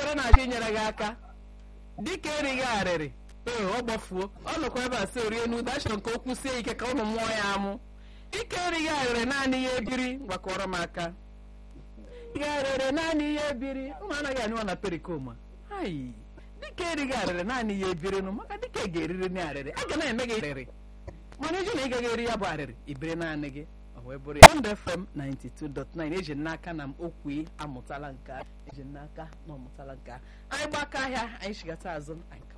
ekpere na-achọ inyere gị aka dịka erighị arịrị ee ọ gbafuo ọ nọkwa ebe a sị orie n'udo achọrọ nke okwu sie ike ka ụmụ mmụọ ya amụ dịka erighị arịrị naanị ya ebiri gbakọrọ m aka erighị arịrị naanị ya ebiri ụmụ anaghị anyụwa na perikoma ayi dịka erighị arịrị naanị ya ebiri nụ maka dịka ị ga-eriri na arịrị a ga na-eme gị arịrị mana eji na ị gaghị eri ya bụ arịrị ibiri naanị gị ọ wee bụrụ ya Bond FM 92.9 eji n'aka na m okwu amụtala nke a eji n'aka na ọmụtala nke a anyị gbakọ ahịa anyị chigata azụ anyị